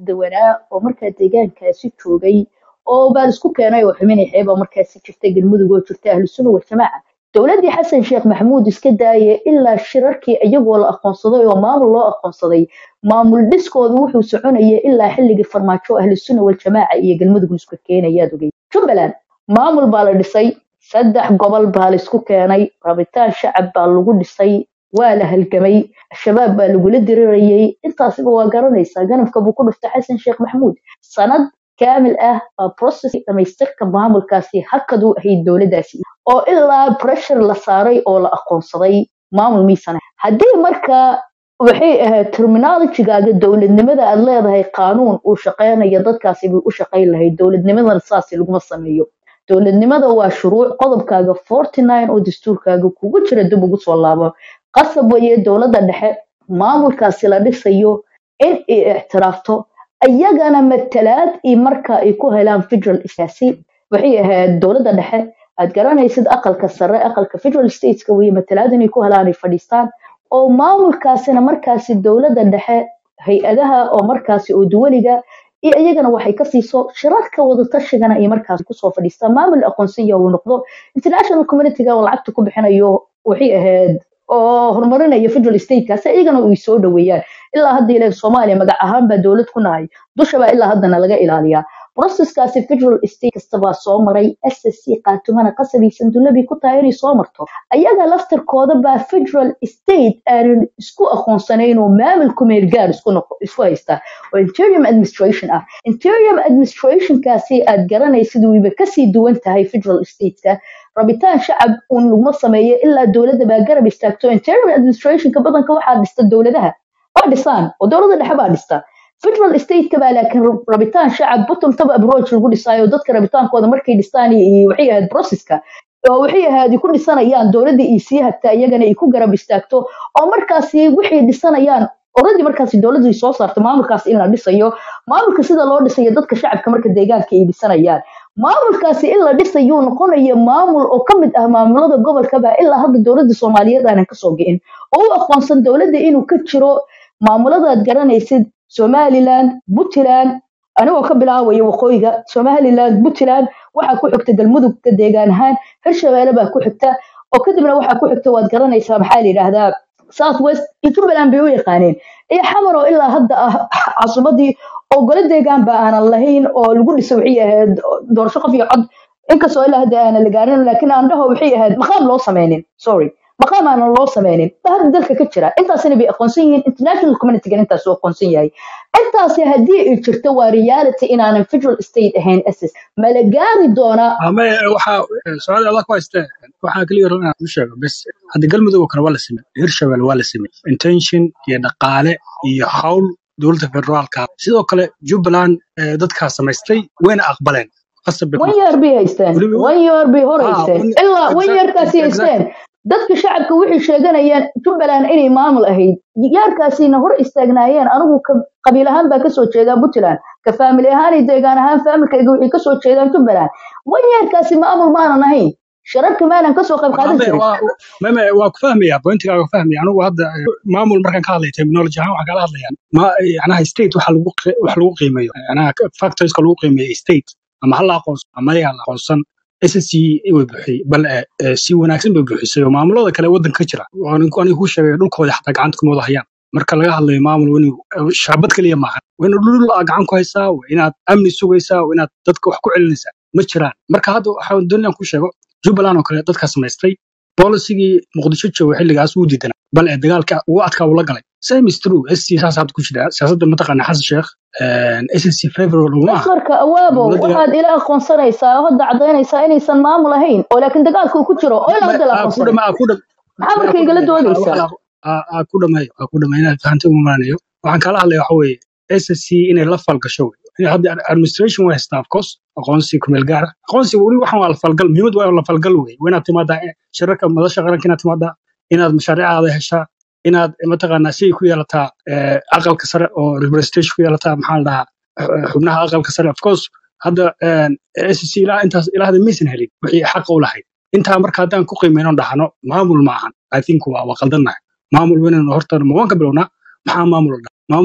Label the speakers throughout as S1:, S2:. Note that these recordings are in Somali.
S1: dawanaa oo markaa deegaankaasi joogay oo baan isku keenay oo xuminay xeeba markaasi jirta galmudug oo jirta ahlu sunna waljamaaca dowladdii xasan sheekh maxamuud iska daaye ilaa shirarkii iyagoo la aqoonsaday oo maamul loo aqoonsaday maamul dhiskooda wuxuu soconayay ilaa xilligii farmaajo ahlu sunna waljamaaca iyo galmudug isku keenayaad ogey jubbaland maamul baa la dhisay saddex gobol baa la isku keenay rabitaan shacab baa lagu dhisay waa la halgamay al-shabaab baa lagula dirirayay intaasiba waa garanaysaa ganafka buu ku dhuftay xasan sheekh maxamuud sanad kaamil ah baa process dhamaystirka maamulkaasi hakaduu ahayd dowladdaasi oo ilaa pressure la saaray oo la aqoonsaday maamul miisana haddii marka waxay ahayd terminologigaaga dowladnimada aad leedahay qaanuun uu shaqeynayo dadkaasi bay u shaqayn lahayd dowladnimadana saasi laguma sameeyo dowladnimada waa shuruuc qodobkaaga forty nine oo dastuurkaaga kugu jira dib ugu soo laabo qasab weeye dowladda dhexe maamulkaasi la dhisayo in ay ictiraafto iyagana matalaad iyo marka ay ku helaan federal siyaasi waxay ahayd dowladda dhexe aad garanaysid aqalka sare aqalka federal stateska weye matalaad inay ku helaan ay fadhiistaan oo maamulkaasina markaasi dowladda dhexe hay-adaha oo markaasi oo duwaliga iyo iyagana waxay ka siiso shirarka wadatashigan ay markaas kusoo fadhiistaan maamul aqoonsiya uu noqdo international communityga oo lacagta ku bixinayo waxay ahayd oo horumarinaya federal statekaasi iyagana ay soo dhaweeyaan ilaa hadda ilaa soomaaliya magac ahaan baa dowlad ku nahay dushaba ilaa haddana laga ilaaliyaa processkaasi federal state kasta baa soo maray s s c qaatumana qasabaysan dullabii ku tahay inay soo marto ayaga laftarkooda baa federal state aanan isku aqoonsanayn oo maamulku meelgaar isku isku haysta oo interium administration ah interium administrationkaasi aad garanaysid wayba kasii duwan tahay federal stateka rabitaan shacab uun laguma sameeyo ilaa dowladda baa garab istaagto interium administrationka badanka waxaa dhista dowladaha waa dhisaan oo dowladda dhexe baa dhista federal stateka baa laakiin rabitaan shacab bottom top approach lagu dhisaayo dadka rabitaankooda markay dhistaan waxay ahayd processka oo waxay ahayd ku dhisanayaan dowladda iyo sii hagta iyagana ay ku garab istaagto oo markaasi waxay dhisanayaan already markaasi dowladda soo saarta maamulkaas in la dhisayo maamulka sida loo dhisayo dadka shacabka marka deegaanka ay dhisanayaan maamulkaasi in la dhisayuu noqonaya maamul oo ka mid ah maamulada gobolkaba ilaa hadda dowladda soomaaliyeed aanan kasoo gicin oo u aqoonsan dowladda inuu ka jiro maamuladaad garanaysid somaliland puntland anigoo ka bilaabaya waqooyiga somaliland puntland waxaa ku xigta galmudugka deegaan ahaan hirshabeelle baa ku xigta oo kadibna waxaa ku xigta waad garanaysaa maxaa la yidhaahdaa south west iyo jubbaland bay u yaqaaneen iyo xamar oo ilaa hadda ah casumadii oo gole deegaan ba aanan lahayn oo lagu dhiso waxay ahayd doorasho qof iyo cod inkastoo ilaa hadda aanan la gaarin laakiin aandhaho waxay ahayd maqaam loo sameynin sorry maqaam aanan loo sameynin hadda dalka ka jira intaasina bay aqoonsan yihiin international communitygan intaas uu aqoonsan yahay intaasi haddii ay jirto waa reality inaanan federal state ahayn ss ma la gaari doonaa
S2: ama waxaa su-aal adag ku haystee waxaa keliya rabaa inaan u sheego bes hadda galmudug oo kale waa la samey hirshabelle waa la samey intention iyo dhaqaale iyo hawl dowladda federaalka sidoo kale jubbaland dadkaa samaystay wayna aqbaleen qasab bay ku
S1: one year bay haysteen
S2: weliba
S1: one year bay hor
S2: ah
S1: haysteen
S2: one
S1: ilaa one
S2: exact
S1: yearkaasi
S2: exactly
S1: haysteen dadka shacabka waxay sheeganayaan jubbaland inay maamul ahayd yaarkaasina hor istaagnaayeen anigu ka qabiil ahaan baa kasoo jeedaa puntland ka faamili ahaan iyo deegaan ahaan faamilkayga waxay kasoo jeedaan jubbaland one yearkaasi maamul maanan ahayn shararka maanan kasoo qayb qaadan
S2: hadda
S1: jirin
S2: waa meme waa ku fahmaya pointigaaga ku fahmaya anigu hadda eh, maamul markaan ka hadlaya terminology ahaan waxaan kala hadlaya ma yanaha state waxa lagu qi- wax lagu qiimeeyo yanaha factorska lagu qiimeeyo state ama hala aqoonsan ama ayaga la aqoonsan SSC way buuxiyey bal eh, eh, si wanaagsan bay buuxisay oo maamulada kale waddanka ka jira waan aniga kuu sheegay dhulkooda xataa gacanta kuma wada hayaan marka laga hadlayo maamul waa inuu eh, shaabad keliya maahan waa inaad dhul aa gacan ku haysaa waa inaad amni sugaysaa waa inaad dadka wax ku celinaysaa ma jiraan marka hadda waxaan doonayaan ku sheego jubbaland oo kale dadkaa samaystay bolisigii muqdisho jooga xilligaas wuu diidanaa bal ee dagaalka ugu adkaa uu la galay same is true sc saas hadda ku jira siyaasadda mataqaana xasan sheekh ssc favorable uma aha
S1: masmarka awaabow
S2: dowladda
S1: waxaad ila aqoonsanaysaa oo hadda cadaynaysaa inaysan maamul ahayn oo laakiin dagaalka uu ku jiro oo ilaa hadda la
S2: aa ku
S1: aqoonsanay
S2: dhama aa ku dham
S1: maxaa
S2: aa
S1: marka
S2: ku
S1: igala
S2: dhameeyo waxa waxa
S1: doodaysaa
S2: la aa aa ku dhameeyo aa ku dhameeyo inaad fahantay uma maanayo waxaan kala hadlaya waxa weeye ssc inay la falgasho wey Inay hadda administration way haystaa of course aqoonsi kumeel gaara aqoonsiga weli waxaan waa la falgal muhiimad waa la falgal wey waa inaad timaadaa eh, shirarka madasha qaranka inaad timaadaa inaad mashaariicaada heshaa inaad mataqaanaa si ku yeelataa eh, aqalka sare oo representation ku yeelataa maxaa la dhahaa eh, xubnaha aqalka sare of course hadda ssc ilaa intaas ilaa hadda maysan helin wixii xaqa u lahayd intaa marka haddaan ku qiimeyno dhahno maamul ma ahan i think waa waa qaldannahay maamul weynaynu horta ma waan ka bilownaa maxaa maamul la dhaha maamul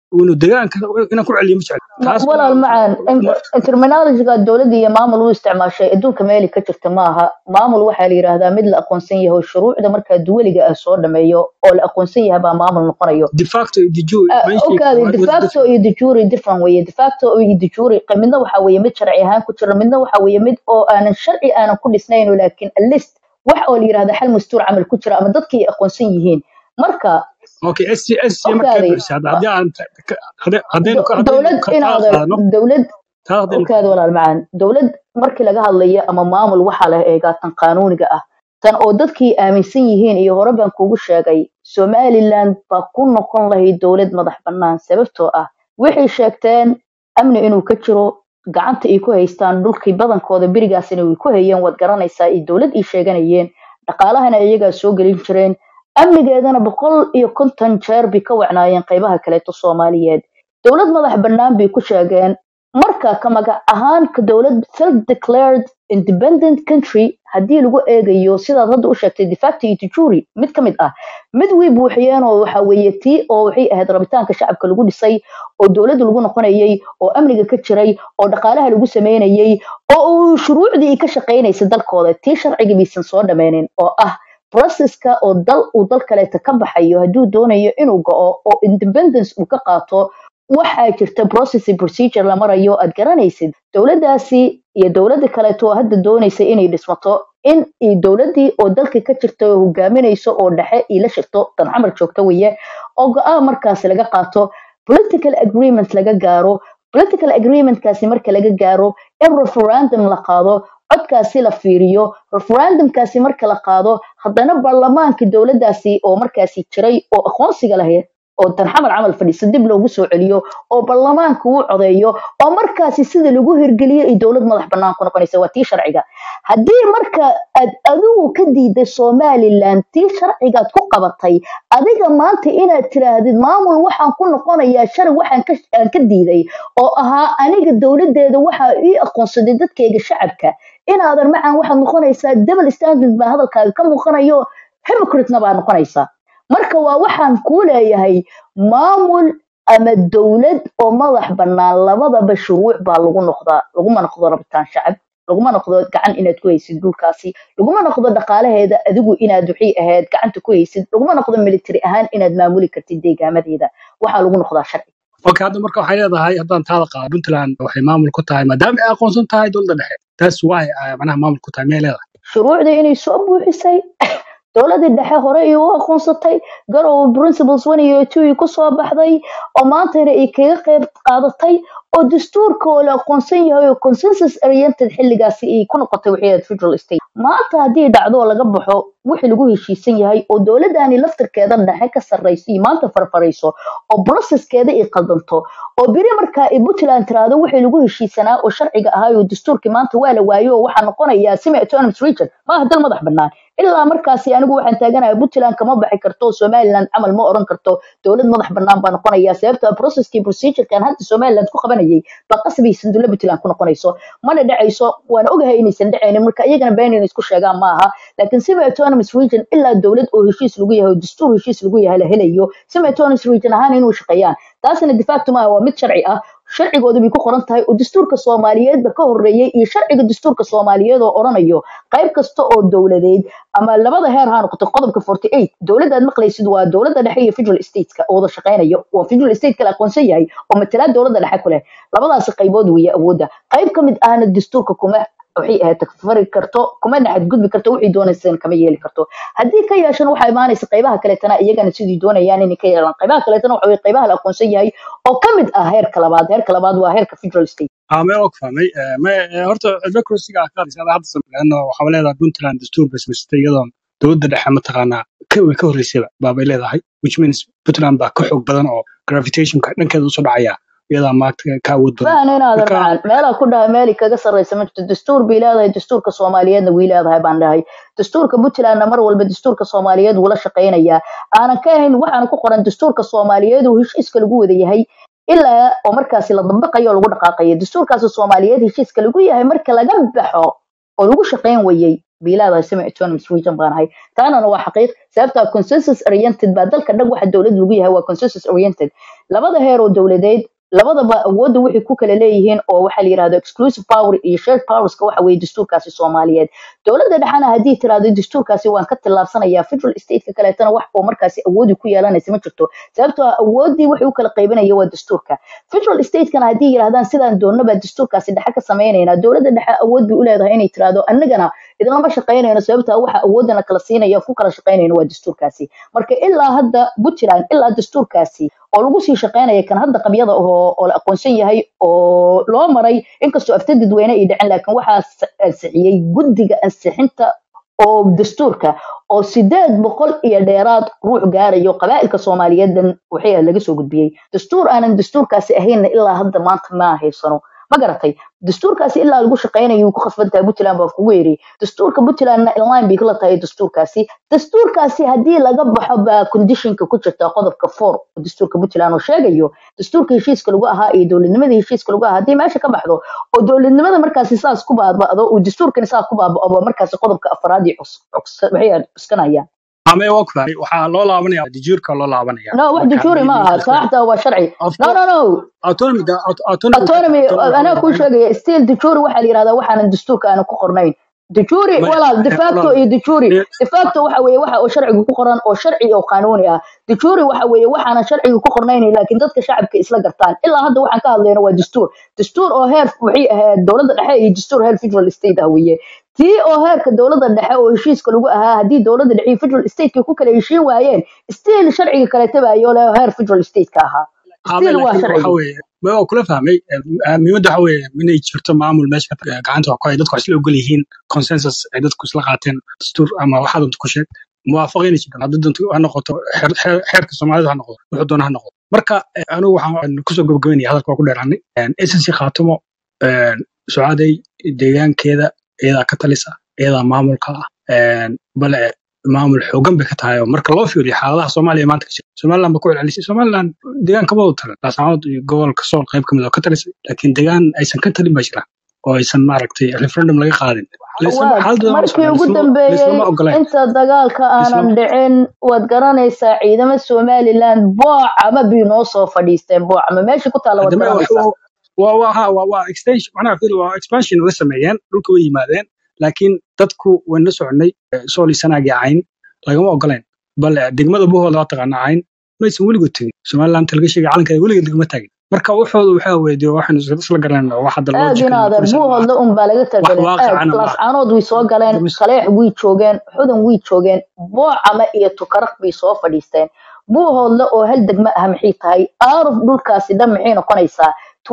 S2: inuu deegaanka inaan ku celiyo ma jecel
S1: Ma-
S2: taas
S1: walaal macaan
S2: ma-
S1: terminologiga dowladda iyo maamul u isticmaashay adduunka meeli ka jirta maaha maamul waxaa la yidhaahdaa mid la aqoonsan yahay oo shuruucda markaa duwaliga ah soo dhameeyo oo la aqoonsan yahay baa maamul noqonayo
S2: de facto iyo de jure
S1: Ah,
S2: meeshii
S1: okaadi
S2: koowaad
S1: de
S2: was
S1: facto
S2: different
S1: iyo de jure different weeye de facto iyo de jure qa- midna waxaa weeye mid sharci ahaan ku jira midna waxaa weeye mid oo aanan sharci aanan ku dhisnayn oo laakiin a list wax oo la yidhahda xal mastuur camal ku jira ama dadkii ay aqoonsan yihiin marka
S2: okay sc sc markaa
S1: okaadi
S2: buuxisa hadda haddii aan hadde- haddaynu ka- haddaynu
S1: dowlad
S2: ka taa
S1: inaad
S2: qaadano
S1: dowlad
S2: taa haddaynu ka
S1: okaadi walaal macaan dowlad markii laga hadlayo ama maamul waxaa la eegaa tan qaanuuniga ah tan oo dadkii aaminsan yihiin iyo hore baan kuugu sheegay somaliland baa ku noqon lahayd dowlad madax bannaan sababtoo ah waxay sheegteen amni inuu ka jiro gacanta ay ku haystaan dhulkii badankooda berigaasina way ku hayeen waad garanaysaa ay dowlad ii sheeganayeen dhaqaalahana iyagaa soo gelin jireen amnigeedana boqol iyo konton jeer bay ka wacnaayeen qaybaha kaleeto soomaaliyeed dowlad madax bannaan bay ku sheegeen marka ka magac ahaan ka dowlad self declared independent country haddii lagu eegayo sidaad hadda u sheegtay de facto iyo de jure mid ka mid ah mid way buuxiyeen oo waxa weeye tii oo waxay ahayd rabitaanka shacabka lagu dhisay oo dowladda lagu noqonayay oo amniga ka jiray oo dhaqaalaha lagu sameynayay oo uu shuruucdii ka shaqaynaysay dalkooda tii sharciga baysan soo dhameynin oo ah processka oo dal uu dal kaleeta ka baxayo hadduu doonayo inuu go'o oo independence uu ka qaato waxaa jirta process and procedure la marayo aad garanaysid dowladdaasi iyo dowladda kaleeto oo hadda doonaysa inay dhismato in i dowladdii oo dalka ka jirta oo hogaaminayso oo dhexe ila shirto dan xamar joogta weye oo go-aan markaas laga qaato political agreement laga gaaro political agreementkaasi marka laga gaaro in referendum la qaado codkaasi la fiiriyo referendumkaasi marka la qaado haddana baarlamaanka dowladdaasi oo markaasi jiray oo aqoonsiga lahayd oo tan xamal camal fadhiisa dib loogu soo celiyo oo baarlamaanka uu codeeyo oo markaasi sida lagu hirgeliyo ay dowlad madax bannaan ku noqonaysa waa tii sharciga haddii marka aad adigu ka diiday somaliland tii sharcigaad ku qabatay adiga maanta inaad tiraahdid maamul waxaan ku noqonayaa shalay waxaan ka aan ka diiday oo ahaa aniga dowladeeda waxaa ii aqoonsaday dadkayga shacabka inaadan macaan waxaad noqonaysaa double standard baa hadalkaaga ka muuqanayo hypocrite-na baa noqonaysaa marka waa waxaan kuu leeyahay maamul ama dowlad oo madax bannaan labadaba shuruuc baa lagu noqdaa laguma noqdo rabitaan shacab laguma noqdo gacan inaad ku haysid dhulkaasi laguma noqdo dhaqaalaheeda adigu inaad wixii ahayd gacanta ku haysid laguma noqdo military ahaan inaad maamuli kartid deegaamadeeda waxaa lagu noqdaa sharci
S2: okay hadda marka waxay leedahay haddaan taada qaado puntland waxay maamul ku tahay maadaama ay aqoonsan tahay dowladda dhexe taas why ay macnaha maamul ku tahay miyay leedahay
S1: shuruucda inay soo buuxisay dowladii dhexe hore ay u aqoonsatay garow principles one iyo two ku soo baxday oo maantana ay kaga qayb qaadatay oo dastuurka oo la aqoonsan yahay oo consensus oriented xilligaasi ay ku noqotay waxay ahayd federal state maanta haddii dhacdo oo laga baxo wixii lagu heshiisan yahay oo dowladani laftirkeeda dhexe ka sarrayso iyo maanta farfarayso oo processkeeda ay qaldanto oo beri markaa ay puntland tiraahdo wixii lagu heshiisanaa oo sharciga ahaa oo dastuurkii maanta waa la waayo oo waxaa noqonayaa semi autonomous region maaha dal madax bannaan ilaa markaasi anigu waxaan taaganahay puntland kama baxi karto oo somaliland camal ma oran karto dowlad madax bannaan baa noqonaya sababta processkii procedurekan hadda somaliland ku qabanayay baa qasbaysan dowlad puntland ku noqonayso mana dhacayso waana ogahay inaysan dhacaynin marka iyagana been inay isku sheegaan ma aha laakiin semi autonomous region ilaa dowlad oo heshiis lagu yahay oo dastuur heshiis lagu yahay la helayo semi autonomous region ahaan inuu shaqeeyaan taasina de facto maaha waa mid sharci ah sharcigooda bay ku qoran tahay oo dastuurka soomaaliyeedba ka horeeyey iyo sharciga dastuurka soomaaliyeed oo oranayo qayb kasta oo dowladeed ama labada heer ha noqoto qodobka forty eight dowladdaad maqlaysid waa dowladda dhexe iyo federal stateska oo wada shaqeynayo waa federal state kala aqoonsan yahay oo matalaad dowladda dhexe ku leh labadaasi qaybood weeye awoodda qayb ka mid ahna dastuurka kuma waxay ahayd takfari karto kuma xadgudbi karto wixii doonaysana kama yeeli karto haddii ka yeeshan waxaa imaanaysa qaybaha kaleetana iyagana sidii doonayaan inay ka yeelaan qaybaha kaleetana waxa weye qaybaha la aqoonsan yahay oo ka mid ah heerka labaad heerka labaad waa heerka federal state
S2: aa mee og fahmay Eh, mee eh, horta democracyga aad ka hadlaysa ada hadda samey leano waxaa leedahay puntland dastuur bay samaysatay iyadoon dowladda dhexe mataqaanaa ka way ka horreysayba baabay leedahay which means puntland baa ka xoog badan oo gravitationka dhankeeda usoo dhacaya iyadaa maagta ka awood badan
S1: fahna inaadan
S2: marka
S1: macaan meelaa ku dhahay meeli kaga sarraysa ma jirto dastuur bay leedahay dastuurka soomaaliyeedna way leedahay baan dhahay dastuurka puntlandna mar walba dastuurka soomaaliyeed wuu la shaqaynayaa aanan ka ahayn waxaana ku qoran dastuurka soomaaliyeed uu heshiiska lagu wada yahay ilaa oo markaasi la dabaqayo oo lagu dhaqaaqayo dastuurkaasi soomaaliyeed heshiiska lagu yahay marka laga baxo oo lagu shaqayn wayey bilaada semi autonomous region baan ahay taanana waa xaqiiq sababtaa consensus oriented baa dalka dhan waxa dowlad lagu yahay waa consensus oriented labada heer oo dowladeed labadaba awoodda waxay ku kala leeyihiin oo waxaa la yidhahdo exclusive power iyo shared powerska waxa weeye dastuurkaasi soomaaliyeed dowladda dhexana haddii tiraahdo dastuurkaasi waan ka tillaabsanayaa federal stateka kaleetana wax oo markaasi awoodi ku yeelanaysa ma jirto sababtoo ah awooddii waxay u kala qaybanaya waa dastuurka federal statekana haddii yidhahdaan sidaan doonnaba dastuurkaasi dhexe ka samaynaynaa dowladda dhexe awood bay u leedahay inay tiraahdo annagana idinlama shaqaynayno sababtaa waxa awoodana kala siinaya ku kala shaqaynayno waa dastuurkaasi marka ilaa hadda puntland ilaa dastuurkaasi oo lagu sii shaqaynaya kan hadda qabyada oo oo la aqoonsan yahay oo loo maray inkastoo afta dadweyne ay dhicin laakiin waxaa ansixiyey guddiga ansixinta oo dastuurka oo sideed boqol iyo dheeraad ruux gaarayo qabaa'ilka soomaaliyeeddan waxay laga soo gudbiyey dastuur aanan dastuurkaasi ahaynna ilaa hadda maanta ma haysano ma garatay dastuurkaasi ilaa lagu shaqaynayo ku khasban tahay puntland baa kugu yiri dastuurka puntlandna inline bay kala tahay dastuurkaasi dastuurkaasi haddii laga baxo baa conditionka ku jirta qodobka four oo dastuurka puntland oo sheegayo dastuurka heshiiska lagu ahaa iyo dowladnimada heshiiska lagu ahaa haddii meesha ka baxdo oo dowladnimada markaasi saas ku baaba'do oo dastuurkani saas ku baaba'o markaasi qodobka afraad iyo waxay cuskanayaan
S2: ame waa ku fahmay waxaa loo laabanaya dajuurka loo laabanaya
S1: no wax dajuuri ma aha saaxda waa sharci no no no
S2: autonomy
S1: autonomy anaa kuu sheegaya still dajuuri waxaa la yidhahdaa waxaanan dastuurka aanu ku qornayn dajuuri walaal defacto iyo dajuuri defacto waxa weeye waxa oo sharciga ku qoran oo sharci oo qanuuni ah dajuuri waxa weeye waxaanan sharciga ku qornayn laakiin dadka shacabka isla gartaan ilaa hadda waxaan ka hadlayno waa dastuur dastuur oo heer waxay ahayd dowladda dhexe iyo dastuur heer federal state ah weeye tii oo heerka dowladda dhexe oo heshiiska lagu ahaa haddii dowladda dhexe iyo federal stateka ku kala heshiin waayeen still sharciga kale tabayo le heer federal stateka ahaa still waa sharciga
S2: waa kula fahmay muhiimadda waxa weeye inay jirto maamul meesha gacanta wax ku haya dadku isla ogol yihiin consensus ay dadku isla qaateen dastuur ama waxaa doonta ku sheeg muwaafaqayna jiraan haddii doonto ha noqoto xeerka soomaalida ha noqdo wuxuu doona ha noqdo marka anigu waxaan kusoo gabagabeynaya hadalka waa ku dheeraanay ssc khaatumo socaaday deegaankeeda iyadaa ka talisa iyadaa maamulka ah bale maamul xoogan bay ka tahay oo marka loo fiiriyo xaaladaha soomaaliya maanta ka jira somaliland ba ku celcelisay somaliland deegaan kama wada talan laascaanood iyo gobolka sool qayb ka mid oo ka talisay laakiin deegaan aysan ka talin ba jira oo aysan maaragtay referendum laga qaadin
S1: markii ugu dambeeyey inta dagaalka aanan dhicin waad garanaysaa ciidamo somaliland boocama bay noo soo fadhiisteen boocama meesha ku taala waad garanaysaa
S2: waa expansion la sameeyeen dhulka way yimaadeen laakiin dadku waan la soconay sooli sanaagii cayn lagama ogolayn bal degmada buhooda waa taqaana cayn maysan weligood tegin somaliland laga sheegay calankeeda weligeed lagama taagin marka waxooda waxaa weydiyo waxaynu isla garanayna wax hadda loo
S1: aadinaadan buuhoodla un baa laga tagalin laascaanood way soo galeen saleex way joogeen xudan way joogeen boocama iyo tukaraq bay soo fadhiisteen buuhoodla oo hal degma ah maxay tahay aaruf dhulkaasi dhan maxay noqonaysaa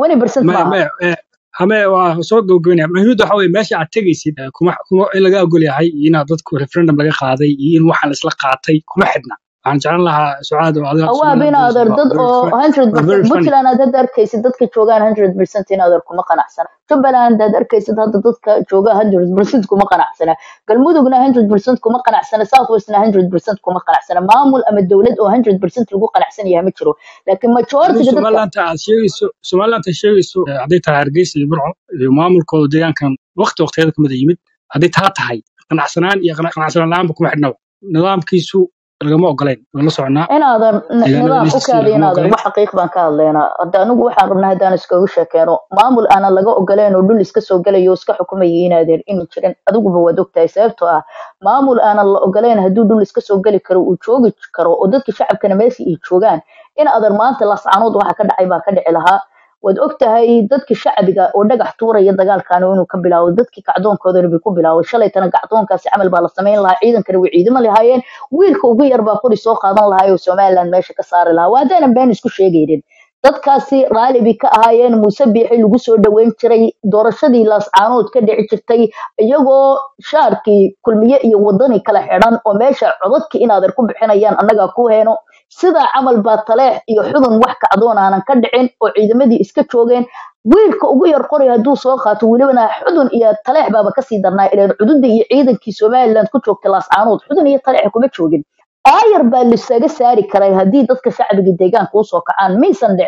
S2: hame waa soo gabagabeynaya muhiimadda waxa weye meesha aad tegaysid kuma kuma in laga ogol yahay iyo inaad dadku referendum laga qaaday iyo in waxaan isla qaatay kuma xidhna waxaan jeclan lahaa sucaad oo adiga
S1: waa binaader dad oo hundred percent puntland aad hadda arkaysid dadka joogaan hundred percent inaader kuma qanacsana jubbaland aad arkaysid hadda dadka jooga hundred percent kuma qanacsana galmudugna hundred percent kuma qanacsana south westna hundred percent kuma qanacsana maamul ama dowlad oo hundred percent lagu qanacsan yahay ma jiro laakiin majoritiga
S2: somaliland aad sheegayso somaliland aad sheegayso hadday tahay hargeysa iyo burco iyo maamulkooda deegaankan waqti waqtiyada kamida yimid hadday taa tahay qanacsanaan iyo qanacsanaan la-aanba kuma xidhnaba nidaamkiisu lagama ogolayn waan la soconaa
S1: inaadan nidaam u kaadi inaadan wax xaqiiq baan ka hadlaynaa hadda anigu waxaan rabnaa haddaan iskaga sheekeeno maamul aanan laga ogoleyn oo dhul iska soo gelayo iska xukumaya inaadeer inu jirin adiguba waad ogtahay sababtoo ah maamul aanan la ogoleyn hadduu dhul iska soo geli karo uu joogi karo oo dadka shacabkana meesha ay joogaan in adan maanta lascanood waxa ka dhacay baa ka dhici lahaa waad og tahay dadki shacbiga oo dhagax tuuraya dagaalkan inuu ka bilaabo dadkii kacdoonkoodana bay ku bilaabo shalaytana kacdoonkaasi camal baa la samayn lahaa ciidankana way ciidamo lahaayeen wiilka ugu yar baa qori soo qaadan lahaa oo somaliland meesha ka saari lahaa waa haddaanan been isku sheegaynin dadkaasi raali bay ka ahaayeen muuse biixi lagu soo dhoweyn jiray doorashadii laascaanood ka dhici jirtay iyagoo shaarkii kulmiye iyo wadani kala xidhan oo meesha codadkii inaadan ku bixinayaan annagaa ku heeno sidaa camal baa taleex iyo xudun wax kacdoon aanan ka dhicin oo ciidamadii iska joogeen wiilka ugu yar qori hadduu soo qaato welibana xudun iyo taleex baaba kasii darnaa ileen cududda iyo ciidankii somaliland ku joogtay laascaanood xudun iyo taleex kuma joogin aayar baa lisaga saari karay haddii dadka shacbiga deegaanka usoo kacaan maysan dhicin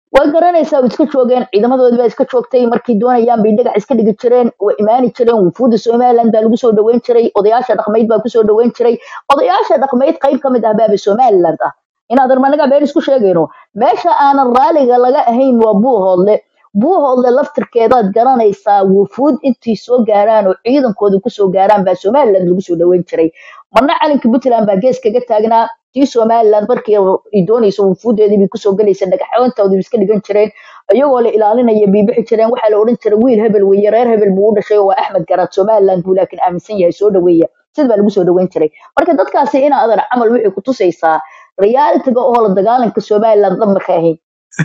S1: way garanaysaa way iska joogeen ciidamadoodii baa iska joogtay markay doonayaan bay dhagax iska dhigi jireen way imaani jireen wufuuda somaliland baa lagu soo dhaweyn jiray odayaasha dhaqmayd baa kusoo dhaweyn jiray odayaasha dhaqmayd qayb ka mid ah baaba somaliland ah inaadan managa been isku sheegayno meesha aanan raaliga laga ahayn waa buuhoodle buuhoodle laftirkeedaad garanaysaa wufuud intii soo gaaraan oo ciidankooda kusoo gaaraan baa somaliland lagu soo dhaweyn jiray marna calanka puntland baa gees kaga taagnaa tii somaliland markii ay doonayso wufuudeedii bay kusoo galaysa dhagaxoontoodii iska dhigan jireen iyagoo la ilaalinaya bay bixi jireen waxaa la odhan jiray wiil hebel weeye reer hebel buu u dhashay oo waa axmed garaad somaliland buu laakiin aaminsan yahay soo dhaweeya sid baa lagu soo dhaweyn jiray marka dadkaasi ina adan camal waxay ku tusaysaa realitiga oo la dagaalanka somaliland dhan marka ahayn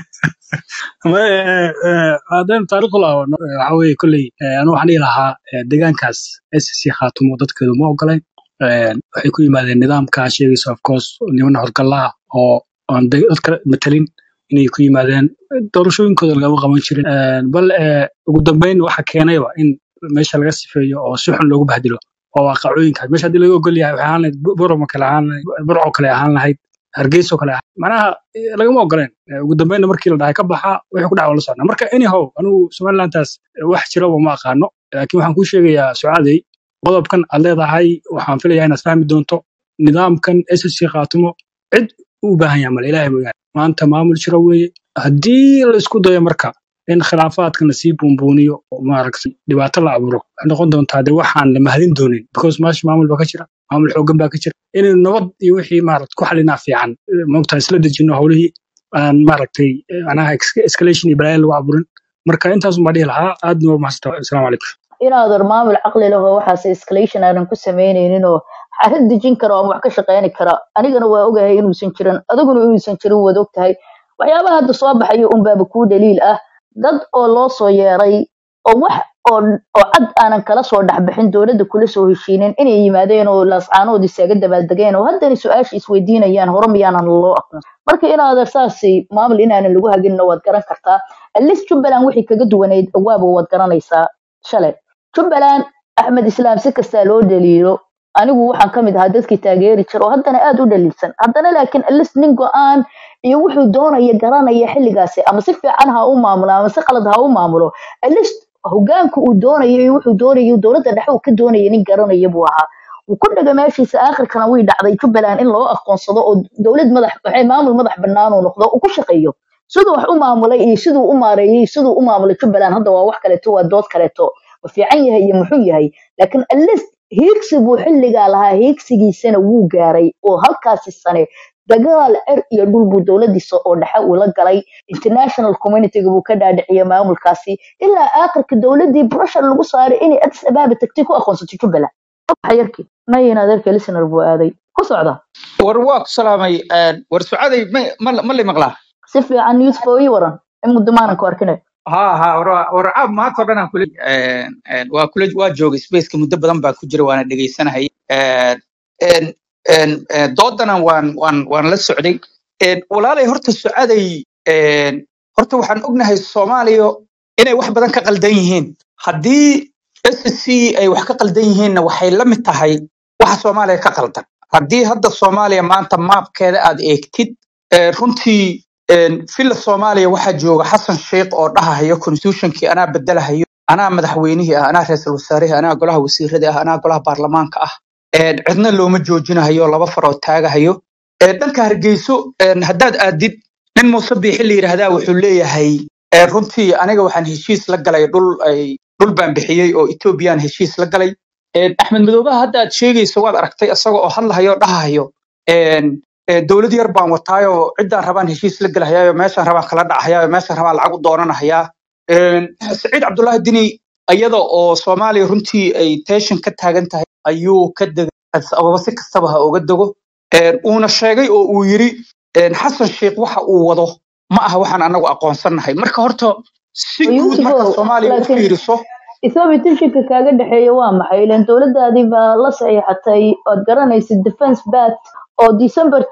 S2: haddaynu taariikh u laabano waxa weeye kolley anu waxaan dhihi lahaa eh, deegaankaas SSC khaatumo dadkeedu ma ogolayn Eh, waxay ku yimaadeen nidaamka sheegaysa of course niman howlgallaa oo aan de- dadka matalin inay ku yimaadeen doorashooyinkooda lagama qaban jirin Eh, bal eh, ugu dambeyn waxa keenayba in meesha laga sifeeyo oo si xun loogu bahdilo waa waaqacooyinkaas meesha haddii laga ogol yahay waxay ahaan lahayd Bu- buramo kale ahaan lahayd burco kale ahaan lahayd hargeyso kale ahaan manaha eh, lagama ogoleen Eh, ugu dambeynna markii la dhahay ka baxa wixii ku dhaca waa la socnaa marka anyhow anigu somalilantaas eh, wax jiraba ma aqaano laakiin waxaan kuu sheegayaa sucaadey qodobkan aad leedahay waxaan filayaa inaad fahmi doonto nidaamkan ssc khaatimo cid u baahan yahay male ilaahay mooyaane maanta maamul jira weeye haddii la isku dayo marka in khilaafaadka lasii buunbuuniyo oo maaragtay dhibaato la abuuro waxay noqon doontaa de waxaan la mahadin doonin because meesha maamul baa ka jira maamul xoogan baa ka jira inaynu nabad iyo wixii maaragta ku xalinaa fiican Eh, maogtaa isla dejino howlihii aan maaragtay eh, macnaha ex- escalation iyo balaayo lagu abuurin marka intaasun baa dhihi lahaa aadna waa mahadsantaa asalaamu calaykum
S1: inaadan maamul caqli leh oo waxaas escalation aanan ku samaynaynin oo xaalad dejin kara oo wax ka shaqayni kara anigana waa ogahay inuusan jirin adiguna inuusan jirin waad ogtahay waxyaabaha hadda soo baxayo unbaaba kuu daliil ah dad oo loo soo yeeray oo wax oo oo cad aanan kala soo dhexbixin dowladda kula soo heshiinin inay yimaadeen oo laascaanood isaga dabaaldegeen oo haddana su-aasha isweydiinayaan hore miyaanan loo aqoon marka inaadan saasi maamul inaanan lagu haginno waad garan kartaa atleast jubbaland wixii kaga duwanayd awaaba waad garanaysaa shalay jubbaland axmed islaam si kastaa loo dhaliilo anigu waxaan ka mid ahaa dadkii taageeri jira oo haddana aad u dhaliilsan haddana laakiin atleast nin go-aan iyo wuxuu doonaya garanaya xilligaasi ama si fiican ha u maamulo ama si qalad ha u maamulo atleast hogaanka uu doonayo iyo wuxuu doonayo dowladda dhexe uu ka doonaya nin garanaya buu ahaa wuu ku dhaga meeshiisa aakhirkana way dhacday jubbaland in loo aqoonsado oo dowlad madax waxay maamul madax bannaan uu noqdo uu ku shaqeeyo siduu wax u maamulay iyo siduu u maareeyey siduu u maamulay jubbaland hadda waa wax kaleeto waa dood kaleeto ma fiican yahay iyo muxuu yahay laakiin atleast hiigsi buu xilligaa lahaa hiigsigiisana wuu gaaray oo halkaasi sane dagaal cer iyo dhul buu dowladiisa oo dhexe uu la galay international communityga buu ka dhaadhiciyay maamulkaasi ilaa aakhirka dowladii pressure lagu saaray inay addis abaaba tagtay ku aqoonsato jubbaland xayarkii nayin adeerka listener buu aaday ku socda
S3: war waa ku salaamay een, war sucaday ma ma- ma li maqlaa
S1: si fiican news foo ii waran in muddo maanan ku arkine
S3: ha ha war war caab maanta oo dhan aan kula een, een, waa kula waa joogay spaceka muddo badan baa ku jira waana dhegeysanayay Een, een, een, een, doodana waan waan waan la socday Een, walaalay horta sucaday een, horta waxaan ognahay soomaaliya inay wax badan ka qaldan yihiin haddii SSC ay wax ka qaldan yihiinna waxay la mid tahay waxa soomaaliya ka qaldan haddii hadda soomaaliya maanta maabkeeda aad eegtid ee, runtii een, filla soomaaliya waxaa jooga xasan sheikh oo dhahahayo constitutionkii anaa bedelahayo anaa madaxweynihii ah anaa ra'iisul wasaarihii ah, anaa golaha wasiiradii ah anaa golaha baarlamaanka ah Een, cidna looma joojinahayo laba faroo taagahayo Ee, dhanka hargeyso een, haddaad aadid nin muuse biixi la yidhaahdaa wuxuu leeyahay ee, runtii aniga waxaan heshiis la galay dhul ay dhul baan bixiyey oo etoobiyaan heshiis la galay Een, axmed madoobaha hadda aad sheegayso waad aragtay isaga oo hadlahayo oo dhahahayo een, ee, dowlad yar baan wataayoo ciddaan rabaan heshiis la gelahayaayo meeshaan rabaan kala dhacahayaayo meeshaan rabaan lacag u doonanahayaa Een, saciid cabdullaahi dini iyada oo soomaaliya runtii ay tension ka taagan tahay ayuu ka degay Addis ababa si kastaba ha uga dego Een, uuna sheegay oo uu yiri een, xasan sheikh waxa uu wado ma aha waxaan anagu aqoonsannahay marka horta si guud marka
S1: yuusufow
S3: soomaaliya u
S1: laakiin
S3: fiiriso
S1: ethoobiya tensionka kaaga dhexeeya waa maxay ilan dowladaadii baa la saxiixatay ood garanaysid defense bat oo december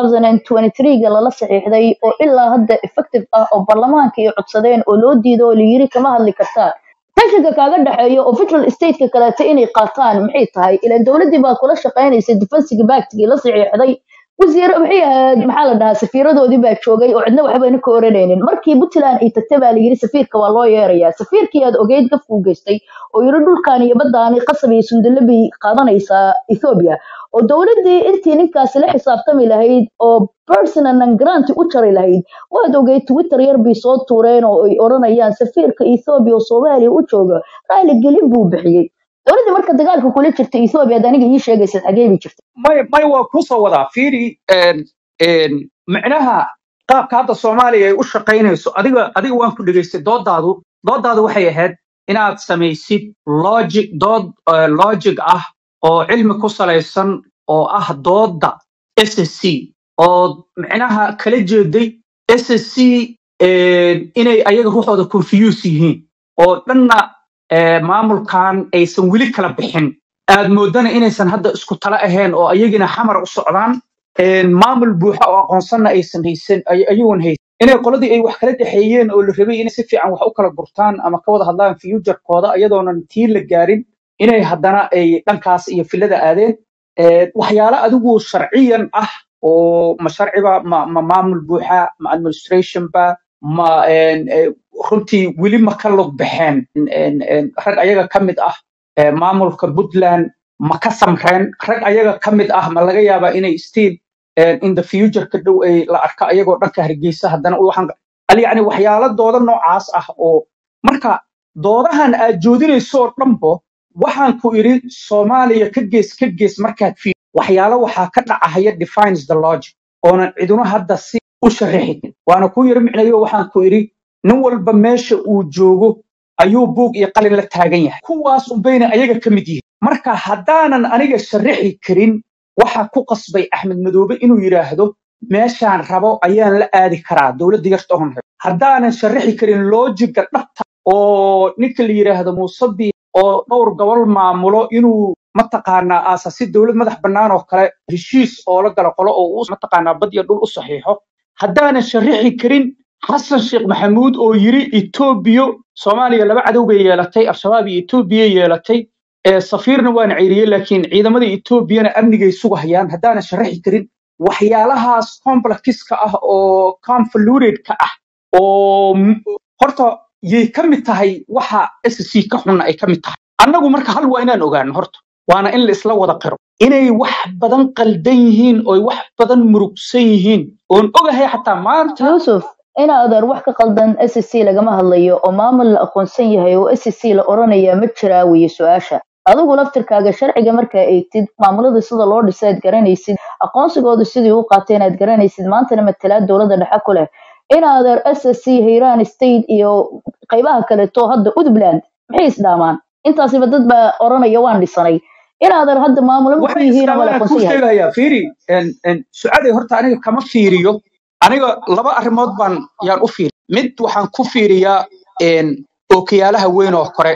S1: 2023ga lala saxiixday oo ilaa hadda effective ah oo baarlamaanka iyo codsadeen oo loo diido oo layiri kama hadli kartaan tensionka kaaga dhexeeya oo federal stateka kaleeto inay qaataan maxay tahay ilan dowladii baa kula shaqaynaysa defensiga bactigii la saxiixday wasiir maxay ahayd maxaa la dhahaa safiiradoodii baa joogay oo cidna waxbayna ka oranaynin markii puntland ay tagtay baa layidhi safiirka waa loo yeerayaa safiirkii aad ogeyd gafkuu geystay oo yidhi dhulkan iyo baddaani qasab iyo sundalo bay qaadanaysaa ethoobia oo dowladdii intii ninkaasi la xisaabtami lahayd oo personal and grant u jari lahayd waad ogeyd twitter yar bay soo tuureen oo ay odhanayaan safiirka ethoobia oo soomaaliya u jooga raaligelin buu bixiyey dowladdii marka dagaalka kula jirta ethoobia ad aniga ii sheegaysa xagee bay jirta
S3: may may waa kusoo wadaa fiiri een, een, micnaha qaabka hadda soomaaliya ay u shaqaynayso adiga adiga waan ku dhegaystay doodaadu doodaadu waxay ahayd inaad samaysid logic dood eh, logic ah oo cilmi ku salaysan oo ah dooda ssc oo micnaha kala jeeday ssc inay ayaga ruuxooda confuse yihiin oo dhanna eh, maamulkan aysan weli kala bixin aad moodana inaysan hadda isku tala ahayn oo ayagina xamar u socdaan een, maamul buuxa oo aqoonsanna aysan haysan ay- ayagoon haysan inay qoladii ay wax kala dhexeeyeen oo la rabay inay si fiican wax u kala gurtaan ama ka wada hadlaan futurekooda iyadoonan tii la gaarin inay haddana ay dhankaas iyo filada aadeen Ee, waxyaalo adigu sharciyan ah oo ma sharciba ma, ma maamul buuxa ma administration ba ma een, ee, runtii weli ma ka lug baxeen een, een, rag ayaga ka mid ah ee, maamulka puntland ma ka samreen rag ayaga ka mid ah ma laga yaabaa inay still een, in the future ka dhow ay la arka ayagoo dhanka hargeysa haddana waxaan al yacni waxyaalo dooda noocaas ah oo marka doodahan aad joodinaysoo dhanbo waxaan ku idhi soomaaliya ka gees ka gees markaad fi waxyaalo waxaa ka dhacahaya defines the logic oonan ciduna hadda si u sharaxin waana ku yiri micnayo waxaan ku idhi nin walba meesha uu joogo ayuu buug iyo qalin la taagan yahay kuwaas unbayna ayaga ka mid yihiin marka haddaanan aniga sharaxi karin waxa ku qasbay axmed madoobe inuu yidhaahdo meeshaan rabo ayaan la aadi karaa dowladda yarta oon rabo haddaanan sharaxi karin loojiga dhabta oo ninka la yidhaahdo muusabi oo dhowr gobol maamulo inuu mataqaanaa aasasi dowlad madax bannaan oo kale heshiis oo la gala qolo oo uu mataqaanaa bad iyo dhul u saxiixo haddaanan sharaxi karin xasan sheekh maxamuud oo yiri etoobiya soomaaliya laba cadow bay yeelatay al-shabaab iyo etoobiya yeelatay ee safiirna waana ceyriyey laakiin ciidamada etoobiyana amnigay sugahayaan haddaanan sharaxi karin waxyaalahaas complexka ah oo convoluted-ka ah oo m- horta yay ka mid tahay waxa sc ka xunna ay ka mid tahay annagu marka hal waa inaan ogaano horta waana in la isla wada qiro inay wax badan qaldan yihiin oo wax badan murugsan yihiin oon ogahay xataa maanta
S1: yuusuf in adeer wax ka qaldan s c lagama hadlayo oo maamul la aqoonsan yahay oo s c la oranaya ma jiraa weye su-aasha adigu laftirkaaga sharciga markaa eegtid maamulada sida loo dhisay aad garanaysid aqoonsigooda sidii u qaateen aad garanaysid maantana matalaad dowladda dhexe ku leh in adeer s c hiiraan state iyo qaybaha kaleeto hadda puntland maxay isdhaamaan intaasiba dad baa oranaya waan dhisanay in adeer hadda maamulo ma ku
S3: waxay
S1: yihiin oo ma la
S3: islaamaan kuu
S1: aqoonsan yahay
S3: sheegayaa fiiri en- en, sucaday horta aniga kama fiiriyo aniga laba arrimood baan yaan u fiiri mid waxaan ku fiiriyaa en, ookiyaalaha weyn oo kore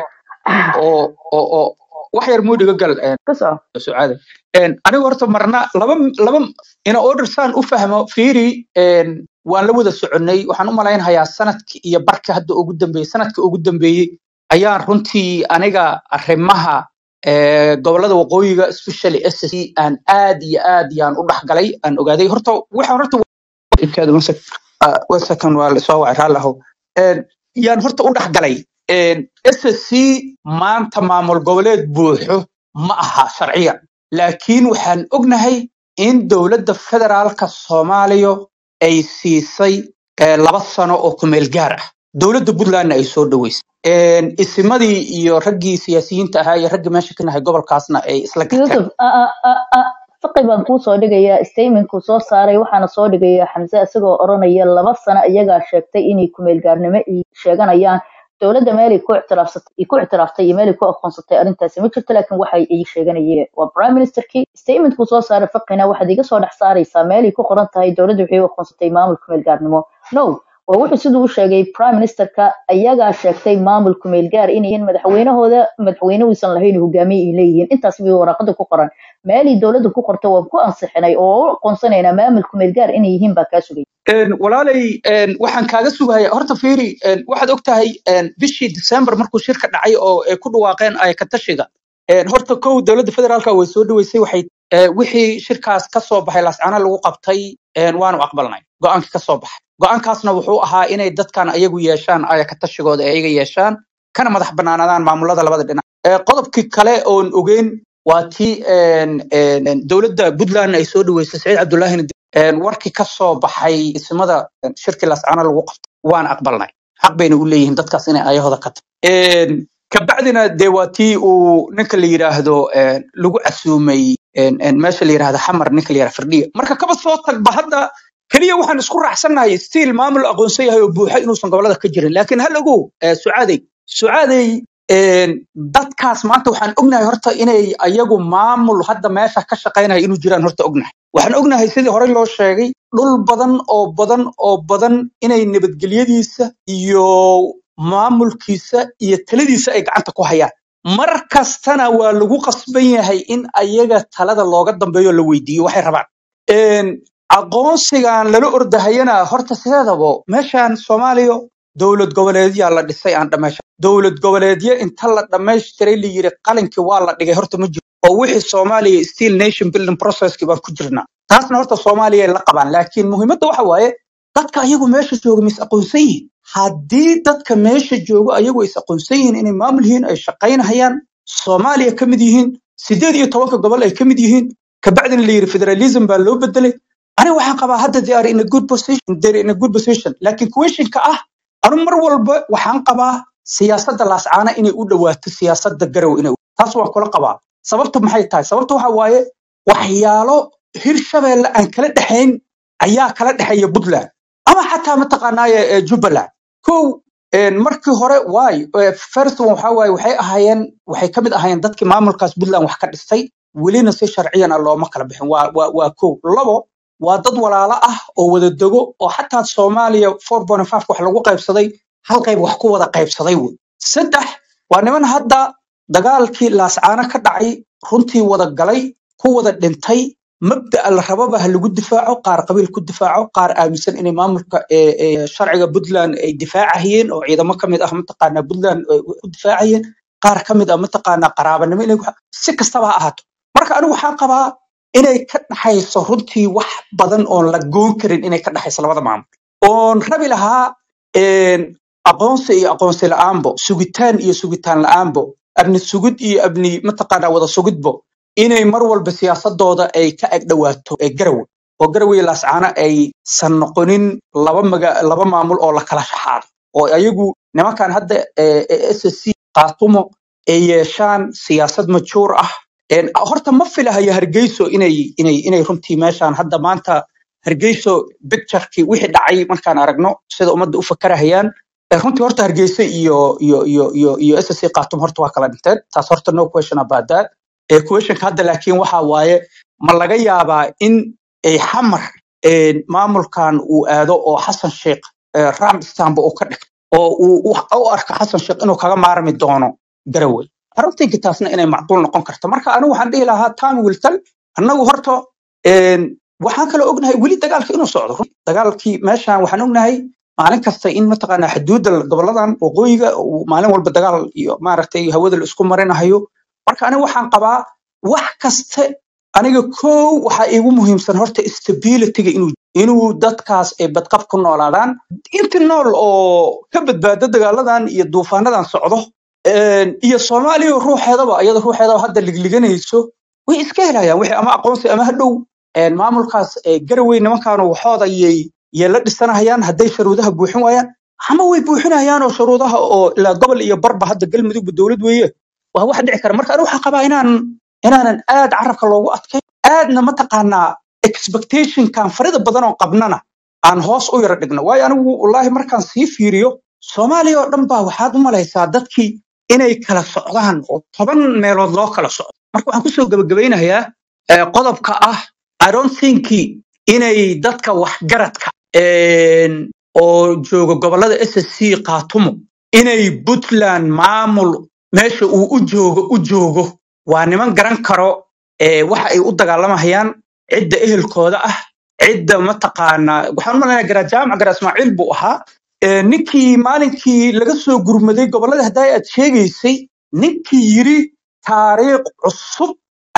S3: oo oo oo wax yar muudiga gal en,
S1: ka soco
S3: sucaada En, aniga horta marna laba laba ina order saan u fahmo fiiri en, waan la wada soconnay waxaan u malaynhayaa sanadki iyo barka hadda ugu dambeeyey sanadka ugu dambeeyey ayaan runtii aniga arrimaha eh, gobollada waqooyiga especially ssc aan aad iyo aad yaan u dhexgalay aan ogaaday horta waxaan horta Ikaada one sec- ah, one second waa la soo wacay raalli ahow. En, yaan horta u dhexgalay En, ssc maanta maamul goboleed buuxo ma aha sharciyan laakiin waxaan ognahay in dowladda federaalka soomaaliya ay siisay eh, laba sano oo kumeel gaar ah dowladda puntlandna ay soo dhaweysay En, isimadii iyo raggii siyaasiyiinta ahaa iyo raggii meesha ka nahay gobolkaasna ay isla garteen
S1: yusuf a- a- a- a- faqi baan kuu soo dhigayaa statementkuu soo saaray waxaana soo dhigayaa xamse isagoo oranaya laba sano iyagaa sheegtay inay kumeelgaarnimo ay sheeganayaan dowladda meelay ku ictiraafsatay ay ku ictiraaftay iyo meelay ku aqoonsatay arrintaasi ma jirto laakiin waxay ay sheeganayeen waa prime ministerkii statementkuu soo saaray faqina waxaad iga soo dhex saaraysaa meelay ku qoran tahay dowladda waxay u aqoonsatay maamul kumeelgaarnimo no waa wuxuu siduu u sheegay prime ministerka ayagaa sheegtay maamul kumeelgaar inayan madaxweynahooda madaxweyne uusan lahayn hogaamiye ay leeyihiin intaas bay waraaqada ku qoran meelay dowladda ku qorto waan ku ansixinay oo u aqoonsanaynaa maamul kumeelgaar inay yihiin baa kaa sugay
S3: En, walaalay en, waxaan kaaga sugaya horta fiiri en, waxaad og tahay en, bishii December markuu shirka dhacay oo ay ku dhawaaqeen ay ka tashiga En, horta kow dowladda federaalka way soo dhaweysay waxay ee, wixii shirkaas ka soo baxay lascana lagu qabtay een, waanu aqbalnay go'aankii ka soo baxay go'aankaasna wuxuu ahaa inay dadkan ayagu yeeshaan ayaka tashigooda ay ayaga yeeshaan kana madax banaanadaan maamulada labada dhinac Ee, qodobkii kale oon ogeyn waa tii een, een, een, dowladda puntland ay soo dhaweysay saciid cabdullaahina een, warkii ka soo baxay ismada een, shirkii lascana lagu qabtay waan aqbalnay xaq bayna u leeyihiin dadkaas inay ayahooda ka tagaan kabacdina dee waa tii uu ninka la yidhaahdo een, lagu casuumay een, een, meesha la yidhaahdo xamar ninka la yidhahdo firdhiya marka kaba soo tagba hadda keliya waxaan isku raacsannahay stiil maamul aqoonsan yahay oo buuxa inuusan gobolada ka jirin laakiin hal ogow eh, sucaadey sucaadey een, dadkaas maanta waxaan ognahay horta inay ayagu maamul hadda meesha ka shaqaynaya inuu jiraan horta ognahay waxaan ognahay sidii horey loo sheegay dhul badan oo badan oo badan inay nabadgelyadiisa iyo maamulkiisa iyo taladiisa ay gacanta ku hayaan mar kastana waa lagu qasban yahay in ayaga talada looga dambeeyo la weydiiyo waxay rabaan Een, aqoonsigan lala ordahayana horta sideedabo meeshan soomaaliya dowlad goboleedyaa la dhisay aan dhamaysha dowlad goboleedyo inta la dhamaystiray la yiri qalinkii waa la dhigay horta ma jiro oo wixii soomaaliya steel nation building processkii baan ku jirnaa taasna horta soomaaliya ay la qabaan laakiin muhiimadda waxa waaye dadka ayagu meesha jooga mis aqoonsan yihiin haddii dadka meesha jooga ayagu is aqoonsan yihiin inay maamul yihiin ay shaqaynahayaan soomaaliya ka mid yihiin sideed iyo tobanka gobol ay ka mid yihiin kabacdina la yiri federalism baa loo bedelay aniga waxaan qabaa hadda they are in a good position they're in a good position laakiin questionka ah anu mar walba waxaan qabaa siyaasadda laascaana inay u dhawaato siyaasadda garow inay u- taas waan kula qabaa sababta maxay tahay sababta waxa waaye waxyaalo hirshabeelle aan kala dhexayn ayaa kala dhexeeya puntland ama xataa mataqaanaaye ee jubbaland kow een, markii hore waay ee, first one waxaa waaye waxay ahaayeen waxay ka mid ahaayeen dadkii maamulkaas puntland wax ka dhistay welina si sharciyan ah looma kala bixin waa waa waa kow labo waa dad walaalo ah oo wada dego oo xataa soomaaliya 4.5 wax lagu qaybsaday hal qayb wax ku wada qaybsaday wey saddex waa niman hadda dagaalkii laascaano ka dhacay runtii wada galay ku wada dhintay mabda'a la rababa ha lagu difaaco qaar qabiil ku difaaco qaar aaminsan inay maamulka ee, ee, sharciga puntland ay difaacahayeen oo ciidamo ka mid ah mataqaanaa puntland ay ku difaacayeen qaar ka mid ah mataqaanaa qaraabanimo inay ku- si kastaba ha ahaato marka anigu waxaan qabaa inay ka dhaxayso runtii wax badan oon la goon karin inay ka dhaxayso labada maamul oon rabi lahaa een, aqoonsi iyo aqoonsi la'aanbo sugitaan iyo sugitaan la'aanbo abni sugid iyo abni mataqaanaa wada sugidbo inay mar walba siyaasadooda ay ka ag dhawaato ee garawe oo garawe iyo laascaano aysan noqonin laba maga laba maamul oo la kala shaxaado oo ayagu nimankan hadda ee ee ssc qaatumo ay yeeshaan siyaasad majuur ah Een, horta ma filahayo hargeyso inay inay inay runtii meeshaan hadda maanta hargeyso picturekii wixii dhacay markaan aragno sida ummadda u fakarahayaan ee runtii horta hargeysa iyo iyo iyo iyo iyo ssc qaatum horta waa kala dhinteen taas horta no question about that ee questionka hadda laakiin waxa waaye ma laga yaabaa in ay xamar een, maamulkan uu aado oo xasan sheikh ee, ram istanba uu ka dhigto oo uu u u arko xasan sheikh inuu kaga maarmi doono garowe arrintanki taasna inay macquul noqon karto marka anigu waxaan dhihi lahaa time will tell annagu horta een, waxaan kaloo ognahay weli dagaalka inuu socdo run- dagaalkii meeshan waxaan ognahay maalin kasta in mataqaanaa xuduudda goboladan waqooyiga uu maalin walba dagaal iyo maaragtay hawada la isku marinahayo marka aniga waxaan qabaa wax kaste aniga kow waxaa iigu muhiimsan horta stabilityga inuu inuu dadkaas ay badqab ku noolaadaan inti nool oo ka badbaada dagaaladan iyo duufaanadan socdo een, iyo soomaaliya ruuxeedaba iyada ruuxeedaba hadda ligliganayso way iska helayaan wixii ama aqoonsi ama hadhow een, maamulkaas ee, garawey nimankaanu waxooda yay yay la dhisanahayaan hadday sharuudaha buuxin waayaan ama way buuxinayaan oo sharuudaha oo ilaa gobol iyo barba hadda galmudugba dowlad weeye waa wax dhici kara marka anigu waxaan qabaa inaan inaanan aad carabka loogu adkayn aadna mataqaanaa expectationkan farida badan oo qabnana aan hoos u yara dhigno waayo anigu wallaahi markaan sii fiiriyo soomaaliya oo dhan baa waxaad u malaysaa dadkii inay kala socdaan oo toban meelood loo kala socdo marka waxaan kusoo gabagabaynayaa eh, qodobka ah i don't think inay dadka waxgaradka een, oo jooga gobolada ssc qaatumo inay puntland maamul meesha uu u joogo u joogo waa niman garan karo ee waxa ay u dagaalamayaan cidda ehelkooda ah cidda mataqaanaa waxaan u malaynayaa garaa jaamac garaa ismaaciil buu ahaa ee ninkii maalinkii laga soo gurmaday gobolada haddaa aad sheegaysay ninkii yiri taariikh cusub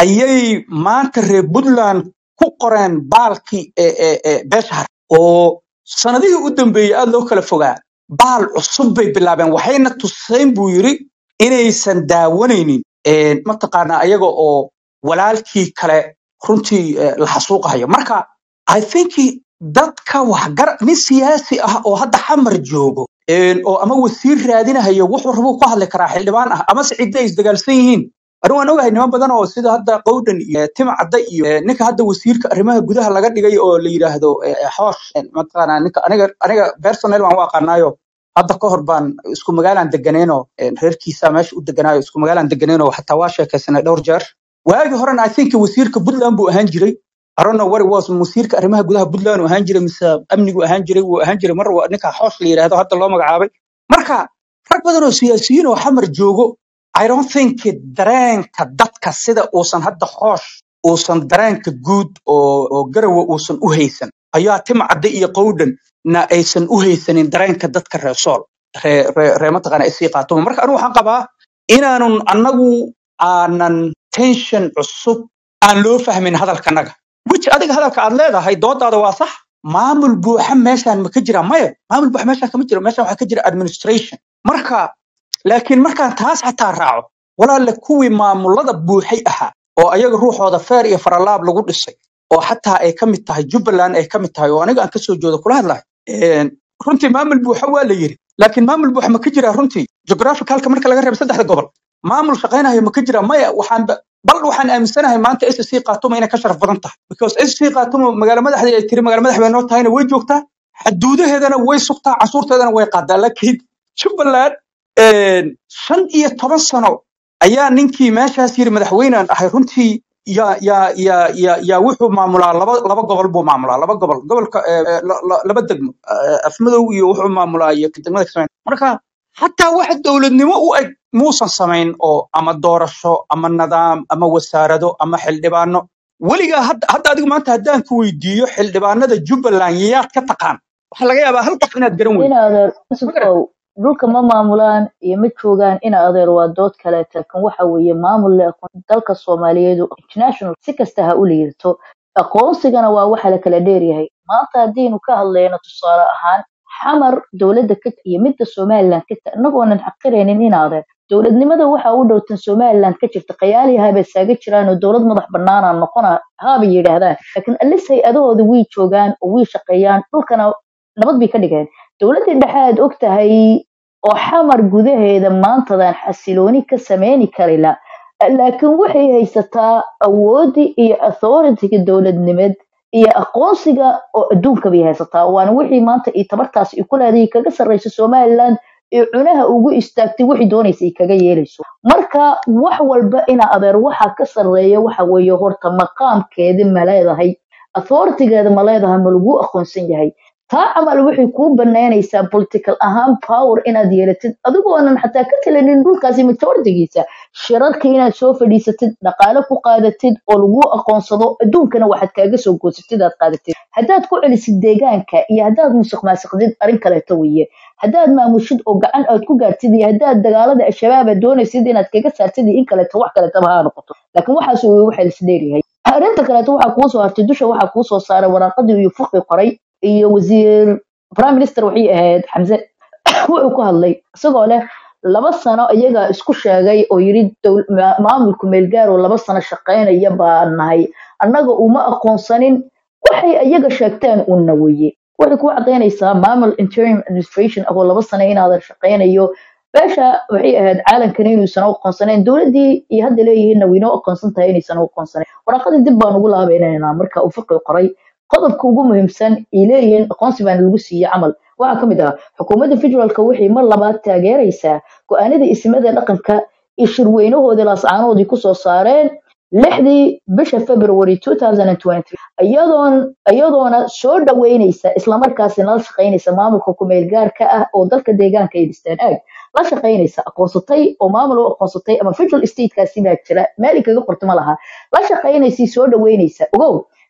S3: ayay maanta reer puntland ku qoreen baalkii ee- ee- ee beesha har oo sanadihii u dambeeyey aad loo kala fogaa baal cusub bay bilaabeen waxayna tuseen buu yiri inaysan daawanaynin een, mataqaanaa ayaga oo walaalkii kale runtii eh, la xasuuqayo marka i think dadka waxgar nin siyaasi ah oo hadda xamar joogo een, oo ama wasiir raadinahayo wuxuu rabuu ku hadli karaa xildhibaan ah ama sicida ay isdagaalsan yihiin anigu waan ogahay niman badan oo sida hadda qowdhan iyo tima cadda iyo eh, ninka hadda wasiirka arrimaha gudaha laga dhigay oo la yidhaahdo eh, eh, xoosh eh, mataqaanaa ninka aniga aniga personal waan u aqaanaayo hadda ka hor baan isku magaalaan deganeenoo eh, reerkiisa meesha u deganaayo isku magaalaan deganeenoo xataa waa sheekaysanay dhowr jeer waagii horena i think wasiirka puntland buu ahaan jiray I don't know what it was wasiirka arrimaha gudaha puntland uu ahaan jiray mise amnigu ahaan jiray wuu ahaan jiray mar waa ninka xoosh la yidhaahdo hadda loo magacaabay marka rag badan oo siyaasiyiin oo xamar joogo I don't think dareenka dadka sida uusan hadda xoosh uusan dareenka guud oo, oo garawa uusan u haysan ayaa tima cadde iyo qowdhan na aysan u haysanin dareenka dadka reer sool ree ree ree mataqaana isii qaatoma marka anigu waxaan qabaa inaanun annagu aanan tension cusub aan loo fahmin hadalkanaga which adiga hadalka aad leedahay doodaada waa sax maamul buuxa meeshaan ma ka jira maya maamul buuxa meeshaan kama jiro meeshaan waxaa ka jira administration marka laakiin markaan taas xataa raaco walaalle kuwii maamulada buuxay ahaa oo ayaga ruuxooda feer iyo faralaab lagu dhisay oo xataa ay ka mid tahay jubbaland ay ka mid tahay oo aniga aan kasoo joodo kula hadlahay Een, runtii maamul buuxa waa la yiri laakiin maamul buuxa ma ka jira runtii geographicalka marka laga reebo saddexda gobol maamul shaqaynayo ma ka jira maya waxaan ba- bal waxaan aaminsanahay maanta SSC Khartoum inay ka sharaf badan tahay because SSC Khartoum magaalo madaxda ay tiri magaalo madax bay noo tahayna way joogtaa xuduudaheedana way sugtaa cashuurteedana way qaadaa laakiin Jubbaland een, shan iyo toban sano ayaa ninkii meeshaas yiri madaxweynaan ahay runtii yaa yaa yaa yaa yaa wuxuu maamulaa laba laba gobol buu maamulaa laba gobol gobolka eh, eh, la- la- laba degmo eh, afmadow iyo wuxuu maamulaa iyo degmada kasmayn marka xataa wax dowladnimo u eg muusan samayn oo ama doorasho ama nidaam ama wasaarado ama xildhibaano weligaa hadda hadda adigu maanta haddaan ku weydiiyo xildhibaanada jubbaland yaad ka taqaan waxaa laga yaabaa hal qof inaad garan
S1: in
S3: weydo
S1: adeer
S3: ma garan
S1: yusufow dhulka ma maamulaan iyo ma joogaan in adeer waa dood kaleeta kan waxa weeye maamul le aqoon dalka soomaaliyeed oo international si kasta ha u liirto aqoonsigana waa waxa la kala dheeryahay maanta haddiinu ka hadlayno tusaale ahaan xamar dowladda ka iyo midda somaliland ka ta innagoonan xaqiraynin in adeer dowladnimada waxa u dhowtan somaliland ka jirta qayaali haba saaga jiraan oo dowlad madax banaana noqona haabay yidhaahdaan laakiin alis hay-adahooda way joogaan oo way shaqeeyaan dhulkana nabad bay ka dhigeen dowladdii dhexe aad og tahay oo xamar gudaheeda maantadan xasilooni ka sameyni karila laakiin waxay haysataa awoodii iyo authority-ga dowladnimeed iyo aqoonsiga oo adduunka bay haysataa waana wixii maanta iyo tabartaas ay ku leedahay kaga sarreysa somaliland ee cunaha ugu istaagtay wixii doonaysa ay kaga yeelayso marka wax walba ina adeer waxa ka sarreeya waxa weeye horta maqaamkeedi ma leedahay authority-geeda ma leedahay ma lagu aqoonsan yahay taa camal waxay kuu banaynaysaa political ahaan power inaad yeelatid adigoonan xataa ka talanin dhulkaasi majoritigiisa shirarka inaad soo fadhiisatid dhaqaale ku qaadatid oo lagu aqoonsado adduunkana waxaad kaaga soo goosatid aad qaadatid haddaad ku celisid deegaanka iyo haddaad musuq maasuqdid arrin kaleeto weeye haddaad maamushid oo gacan aad ku gaartid iyo haddaad dagaalada al-shabaab aad doonaysid inaad kaga saartid iyo in kaleeto wax kaleetaba ha noqoto laakiin waxaas weye waxa lisdheeryahay arrinta kaleeto waxaa kuu soo hartay dusha waxaa kuu soo saaray waraaqadii iyo fuqi qoray iyo wasiir prime minister waxay ahayd xamse wuxuu ku hadlay isagoo leh laba sano iyagaa isku sheegay oo yidhi dowl- ma- maamulku meelgaar oo laba sano shaqaynaya baa nahay annaga uma aqoonsanin waxay iyaga sheegteen unna weye waxay ku cadaynaysaa maamul interim administration ahoo laba sano inaadan shaqaynayo beesha waxay ahayd caalamkan inuusan u aqoonsanayn dowladdii iyo hadda leeyihiinna waynoo aqoonsan tahay inaysan u aqoonsanayn waraaqadii dib baan ugu laabaynaynaa marka uu fiqi qoray qodobka ugu muhiimsan ay leeyihiin aqoonsi baana lagu siiyey camal waxaa ka mid ah xukuumadda federaalka waxay mar labaad taageeraysaa go-aanada ismada dhaqanka iyo shirweynahoodii laascaanoodii kusoo saareen lixdii bisha february 2023 iyadoon iyadoona soo dhaweynaysa islamarkaasina la shaqaynaysa maamulka kumeel gaarka ah oo dalka deegaanka ay dhisteen aag la shaqaynaysa aqoonsatay oo maamul u aqoonsatay ama federal statekaasi baa jira meel ay kaga qorto ma laha la shaqaynaysay soo dhaweynaysa ogow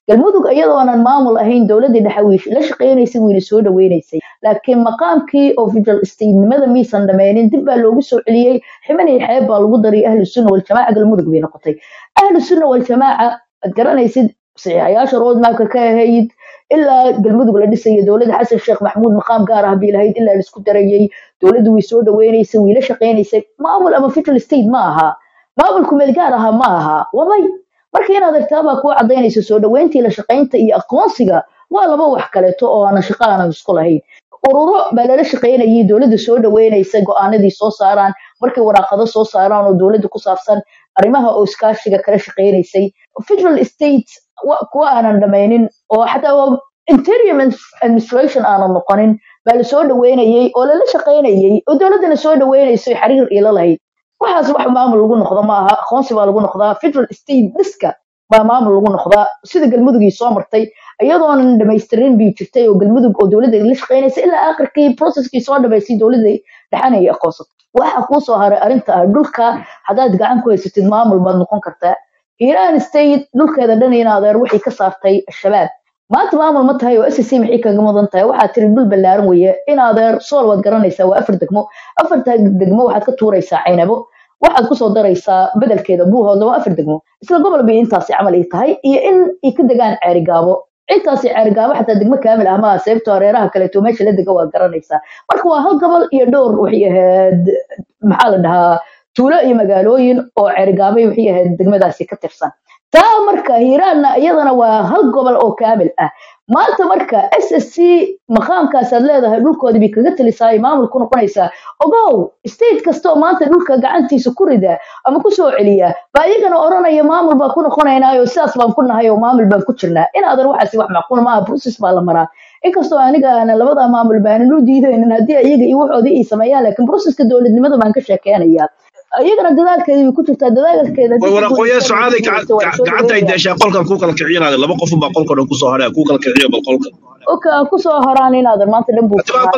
S1: galmudug iyadoonan maamul ahayn dowladii dhexe way la shaqeynaysay wayna soo dhaweynaysay laakiin maqaamkii official statenimada miisan dhameynin dib baa loogu soo celiyey ximanay xeeb baa lagu daray ahlu sunna waljamaaca galmudug bay noqotay ahlu sunna waljamaaca ad garanaysid saxiixayaasha roadmapka ka ahayd ilaa galmudug la dhisayo dowladda xasan sheekh maxmuud maqaam gaar ah bii lahayd ilaa laisku darayey dowladdu way soo dhaweynaysay way la shaqeynaysay maamul ama official state ma aha maamulku meel gaar aha ma aha wabay marka inaad artaabaa kuwa cadaynaysa soo dhaweyntii la shaqaynta iyo aqoonsiga waa laba wax kaleeto oo aanan shaqo aanan isku lahayn ururo baa lala shaqaynayay dowladda soo dhaweynaysa go-aanadii soo saaraan markay waraaqado soo saaraan oo dowladda ku saabsan arrimaha oo iskaashiga kala shaqaynaysay federal state kuwa aanan dhamaynin oo xataa interior administration aanan noqonin baa la soo dhaweynayay oo lala shaqaynayay oo dowladdana soo dhaweynayso xiriir ila lahayd waxaas wax maamul lagu noqdo ma aha aqoonsi baa lagu noqdaa federal state dhiska baa maamul lagu noqdaa sida galmudugii soo martay iyadoonan dhamaystirin bii jirtay oo galmudug oo dowladda la shaqaynaysa ilaa akhirkii processkii soo dhamaystay dowladda dhexanayay aqoonsato waxa kuu soo haray arrinta ah dhulka haddaad gacan ku haysatid maamul baad noqon kartaa iran state dhulkeeda dhan in adeer wixii ka saartay al-shabaab maanta maamul ma tahay oo s c maxay kaga mudan tahay waxaad tiri dhul ballaaran weeye in adeer sool waad garanaysaa waa afar degmo afarta degmo waxaad ka tuuraysaa caynabo waxaad kusoo daraysaa bedelkeeda buuhoodla waa afar degmo isla gobol bay intaasi camal ay tahay iyo in ay ka degaan ceerigaabo intaasi ceerigaabo xataa degmo kaamil ah maaha sababtoo reeraha kaleeto meesha la dega waa garanaysaa marka waa hal gobol iyo dhowr waxay ahayd maxaa la dhahaa tuulo iyo magaalooyin oo ceerigaabay waxay ahayd degmadaasi ka tirsan taa marka hiiraanna iyadana waa hal gobol oo kaamil ah maanta marka s s c maqaamkaasaad leedahay dhulkoodii bay kaga talisaa maamul ku noqonaysaa ogow state kastoo maanta dhulka gacantiisa ku rida ama ku soo celiya baa iyagana odhanaya maamul baan ku noqonaynaayo sidaas baan ku nahay oo maamul baan ku jirnaa inaadan waxaasi wax macquul maaha process baa la maraa inkastoo aniga aanan labada maamul baanan u diidaynin haddii iyaga iyo waxoodii ay sameeyaan laakiin processka dowladnimada baan ka sheekeynayaa iyagana dadaalkeeda way ku jirtaa dadaalkeeda
S4: waraqooyaa socaaday gacanta ay daashaa qolkan kuu kala kicinaada laba qof baa qolka dhan kusoo hadhaa kuu kala kiciyo bal qolka
S1: oka kusoo horaan inaadan maanta dhan buu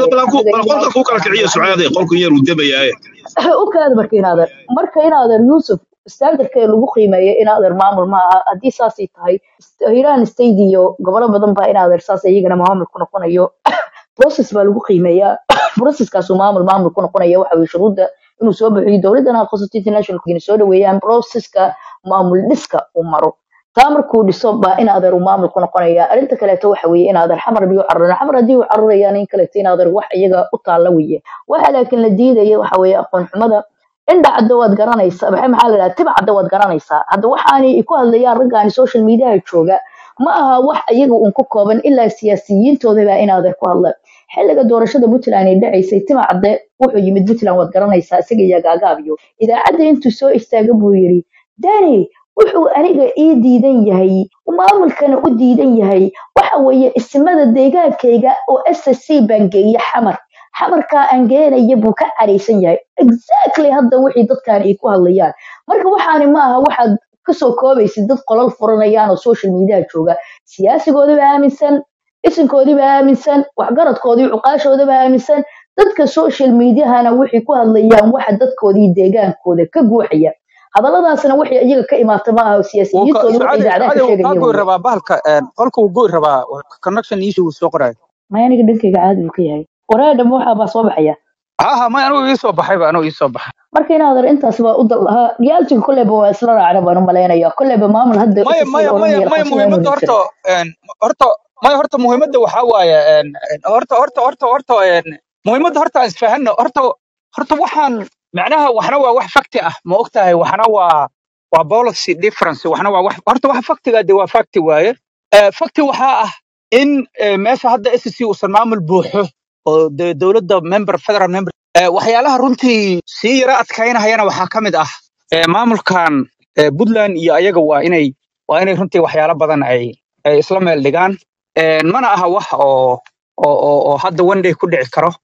S4: qolka kuu kala kiciyo socaaday qolkan yar uu dabayaaye
S1: ukaada marka inaadan marka inaadan yuusuf standardkee lagu qiimeeyo inaadan maamul ma aha haddii saasay tahay hiiraan state iyo gobolo badan baa inaadan saas iyagana maamul ku noqonayo process baa lagu qiimeeyaa processkaasu maamul maamul ku noqonaya waxa weye shuruudda inuu soo bixiyo dowladdana aqoonsatay international soo dhaweeyaan processka maamul dhiska uu maro taa markuu dhiso baa in adeer uu maamul ku noqonaya arrinta kaleeto waxa weeye in adeer xamar biyo cararana xamar haddii uu cararayaan in kaleeto in adeer wax iyaga u taalla weye waxa laakiin la diidaya waxa weeye aqoon xumada indha cadda waad garanaysaa maxay maxaa la dhaha tiba cadda waad garanaysaa hadda waxaanay ku hadlayaan raggaani social mediaha jooga ma aha wax iyaga uun ku kooban ilaa siyaasiyiintooda baa in adeer ku hadla xilliga doorashada puntland ay dhacaysay tima cadde wuxuu yimid puntland waad garanaysaa isaga iyo gaagaabiyo idaacadda intuu soo istaaga buu yidhi dani wuxuu aniga ii diidan yahay maamulkana u diidan yahay waxa weeye ismada deegaankayga oo s s c baan geeye xamar xamarkaa aan geenaya buu ka caraysan yahay exactly hadda wixii dadkan ay ku hadlayaan marka waxaani ma aha waxaad kasoo koobaysid dad qolal furanayaan oo social mediaha jooga siyaasigoodaba aaminsan isinkoodiiba aaminsan waxgaradkoodii cuqaashoodaba aaminsan dadka social mediahana waxay ku hadlayaan waxa dadkoodii deegaankooda ka guuxaya hadalladaasna waxay iyaga ka imaata ma aha siyaasiyiintooda waxay dacdaa ka sheegayaan
S3: rabaa bahalka qolka uu goy rabaa connection issue soo qorayo
S1: maya aniga dhankayga caadi buu ka yahay waraadham waxa baa soo baxaya
S3: haha may anugu ii soo baxayba anugu ii soo baxay
S1: marka inaadan intaas baa u dal lahaa realitiga kolleyba waa isla raacna baan u malaynaya kolleyba maamul hadda
S3: maya maya maya maya muhiimadda horta horta maya horta muhiimadda waxaa waaye horta horta horta horta muhiimadda horta aan isfahanno horta horta waxaan macnaha waxna waa wax fakti ah ma ogtahay waxna waa waa policy difference waxna waa wax horta waxa faktiga de waa fakti waaye fakti waxaa ah in meesha hadda s c uusan maamul buuxo oo de dowladda member federal member waxyaalaha runtii sii yara adkaynahayana waxaa ka mid ah maamulkan puntland iyo ayaga waa inay waa inay runtii waxyaalo badan ay ay isla meel dhigaan mana aha wax oo oo oo hadda one day ku dhici karo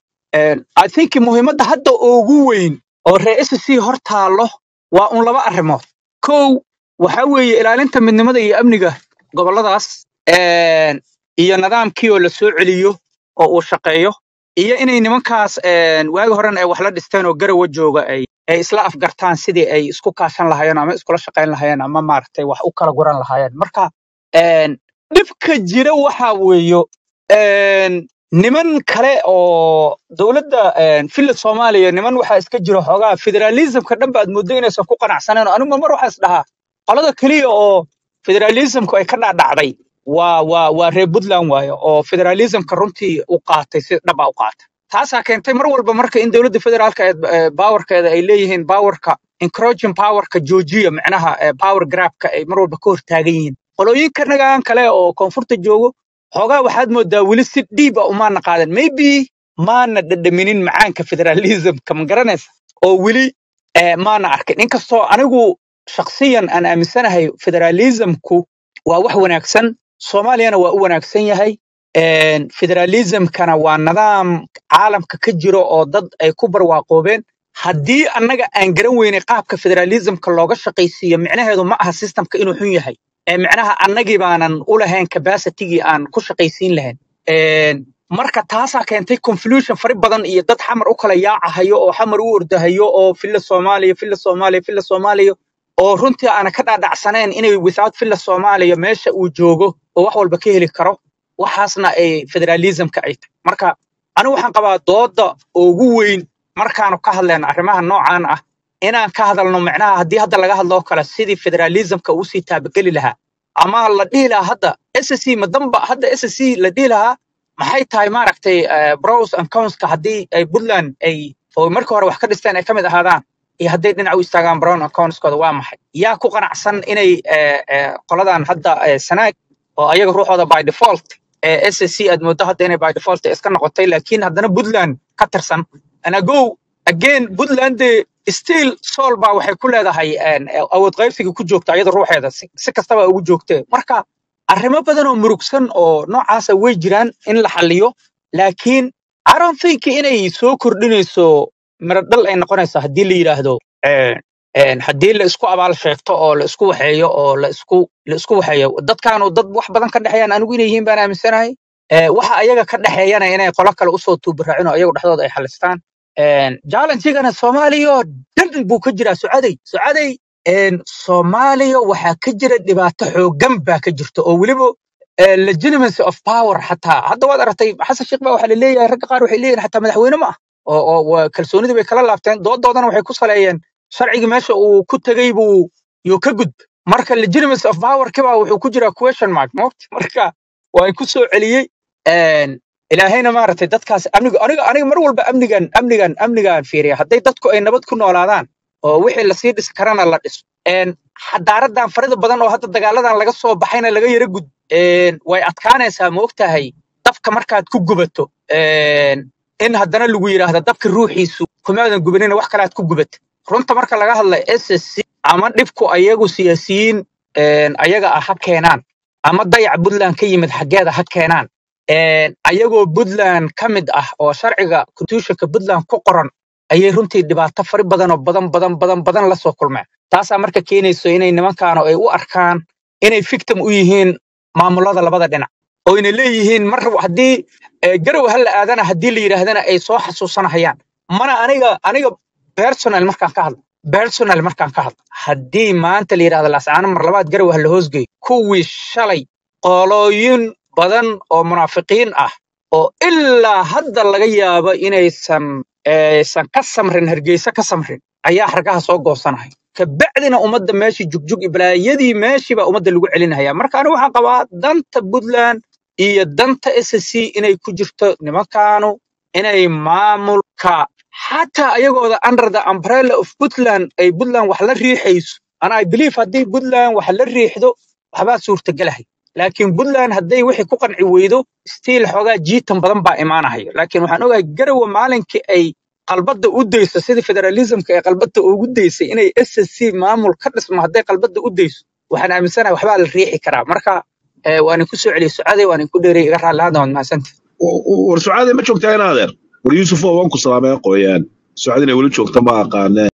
S3: i think muhiimadda hadda ugu weyn oo reer s c hor taallo waa un laba arrimood kow waxa weeye ilaalinta midnimada iyo amniga gobolladaas iyo nidaamkii oo la soo celiyo oo uu shaqeeyo iyo inay nimankaas waagi horena ay wax la dhisteen oo garawa jooga ay ay isla afgartaan sidii ay isku kaashan lahaayeen ama iskula shaqayn lahaayeen ama maaragtay wax u kala guran lahaayeen marka dhibka jira waxa weeyo een, niman kale oo dowladda een, filla soomaaliya niman waxaa iska jira xoogaa federalismka dhan baad moodo inaysan ku qanacsaneen oo anigu mar waxaa is dhahaa qolada keliya oo federalismku ay ka dhacdhacday waa waa waa reer puntland waayo oo federalismka runtii u qaatay si dhaba u qaatay taasaa keentay mar walba marka in dowladda federaalka ee bawarkeeda ay leeyihiin bawarka encroaching powerka joojiya macnaha ee power grabka ay mar walba ka hortaagan yihiin qolooyinka nagaan kale oo koonfurta joogo xoogaa waxaad moodaa weli si dhiiba umaana qaadan maybe maana dhadhaminin macaanka federalismka ma garanaysa oo weli eh, maana arkin inkastoo anigu shakhsiyan aan aaminsanahay federalismku waa wax wanaagsan soomaaliyana waa u wanaagsan yahay een, federalismkana waa nidaam caalamka ka jiro oo dad ay ku barwaaqoobeen haddii annaga aan garan weynay qaabka federalismka looga shaqaysiiyo micnaheedu ma aha systemka inuu xun yahay ee micnaha annagii baanan u lahayn capacitigii aan ku shaqaysiin lahayn Een, marka taasaa keentay confusion fari badan iyo dad xamar u kala yaacahayo oo xamar u ordahayo oo filla soomaaliya filla soomaaliya filla soomaaliya oo runtii aana ka dhaadhacsanayn inay without filla soomaaliya meesha uu joogo oo wax walba ka heli karo waxaasna ay federalismka ay tahay marka anigu waxaan qabaa dooda ugu weyn markaanu ka hadlayno arrimaha noocan ah inaan ka hadalno macnaha haddii hadda laga hadlo oo kale sidii federalismka uu sii taabageli lahaa ama la dhihi lahaa hadda ssc madamba hadda ssc la dhihi lahaa maxay tahay maaragtay eh, pros and conska haddii ay puntland ay oo markii hore wax ka dhisteen ay ka mid ahaadaan iyo hadday dhinac u istaagaan brown and conskooda waa maxay yaa ku qanacsan inay eh, eh, qoladan hadda eh, sanaag oo ayaga ruuxooda by default ee ssc aad moodo hadda inay by default iska noqotay laakiin haddana puntland ka tirsan and ago again puntland de still sol baa waxay ku leedahay een, awood qaybsiga ku joogta iyada ruuxeeda si si kastaba ugu joogtee marka arrimo badan oo murugsan oo noocaasa way jiraan in la xalliyo laakiin I don't think inay soo kordhinayso miradhal ay noqonayso haddii la yidhaahdo een, een, haddii la isku abaal sheegto oo la isku waxeeyo oo la isku la isku waxeeyo dadkaanu dad wax badan ka dhexeeyaan anigu inay yihiin baan aaminsanahay Ee, waxa ayaga ka dhexeeyana inay qolo kale usoo tuubaraacin oo iyagu dhexdooda ay xalistaan challenge-gana soomaaliya oo dhan buu ka jiraa sucaday sucaday een, soomaaliya waxaa ka jira dhibaato xooggan baa ka jirta oo weliba eh, legitimacy of power xataa hadda waad aragtay xasan sheekh baa waxaa la leeyahay ragga qaar waxay leeyihin xataa madaxweyne ma ah oo oo waa- kalsoonidii bay kala laabteen doodoodana waxay ku saleeyeen sharcigii meesha uu ku tegey buu yuu ka gudb marka legitimacy of power kibaa wuxuu ku jiraa question mark moogta marka waan ku soo celiyey een, ilaahayna maaragtay dadkaas amniga aniga aniga mar walba amnigan amnigan amnigan fiiriya hadday dadku ay nabad ku noolaadaan oo wixii lasii dhisi karana la dhiso een xadaaradan farida badan oo hadda dagaaladan laga soo baxayna laga yara gud een way adkaanaysaa ma ogtahay dabka markaad ku gubato een in haddana lagu yidhaahdo dabka ruuxiisu kumaadan gubanina wax kale aad ku gubat runta marka laga hadla ssc ama dhibku ayagu siyaasiyiin een ayaga ah ha keenaan ama dayac puntland ka yimid xaggeeda ha keenaan een ayagoo puntland ka mid ah oo sharciga constitutionka puntland ku qoran ayay runtii dhibaato fari badan oo badan badan badan badan la soo kulmeen taasaa marka keenayso inay nimankaanu ay u arkaan inay victim u yihiin maamulada labada dhinac oo inay leeyihiin mar haddii eh, garow ha la aadana haddii la yidhaahdana ay soo xasuusanahayaan mana aniga aniga personal markaan ka hadlo personal markaan ka hadlo haddii maanta la yidhahdo laascaano mar labaad garow ha la hoosgeeyo kuwii shalay qolooyin badan oo munaafiqiin ah oo ilaa hadda laga yaabo inaysan aysan ka samrin hargeysa ka samrin ayaa xargaha soo goosanaya kabacdina ummadda meeshii jugjug iblaayadii meeshiibaa ummadda lagu celinaya marka anigu waxaan qabaa danta puntland iyo danta ssc inay ku jirto nimankaanu inay maamulka xataa ayagooda under the umbrella of puntland ay puntland wax la riixayso and i believe haddii puntland wax la riixdo waxbaa suurtagelahay laakiin puntland hadday wixii ku qanci weydo stiil xoogaa jiitan badan baa imaanahaya laakiin waxaan ogahay garowa maalinkii ay qalbadda u dayso sidii federalismka ay qalbadda ugu daysay inay ssc maamul ka dhismo hadday qalbadda u dayso waxaan aaminsanahay waxbaa la riixi karaa marka eh, waan ku soo celiyey sucaday waan ku dheeray iga raalli hadda waad mahadsantihi
S4: war sucaade ma joogtaa in adeer war yuusuf oo waan ku salaameen qoyaan sucaad inay weli joogta ma aqaaneen